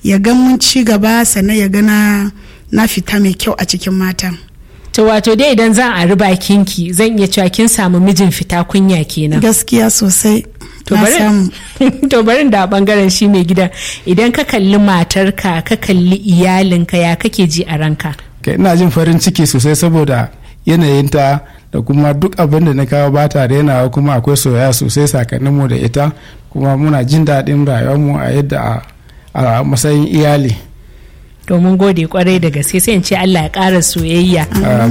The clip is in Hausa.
ya ga mun ci gaba sannan ya ga na fita mai kyau a cikin mata to wato dai idan zan a riba kinki zan iya cewa kin samu mijin fita kunya kenan gaskiya sosai to barin da bangaren shi mai gida idan ka kalli matarka ka kalli iyalinka ya kake ji a ranka ina jin farin ciki sosai saboda yanayinta da kuma duk abin da na kawo ba ta renawa kuma akwai soyayya sosai sakaninmu da ita kuma muna jin daɗin rayuwarmu a yadda a matsayin iyali domin gode kwarai da gaske sai in ce Allah ya ƙara soyayya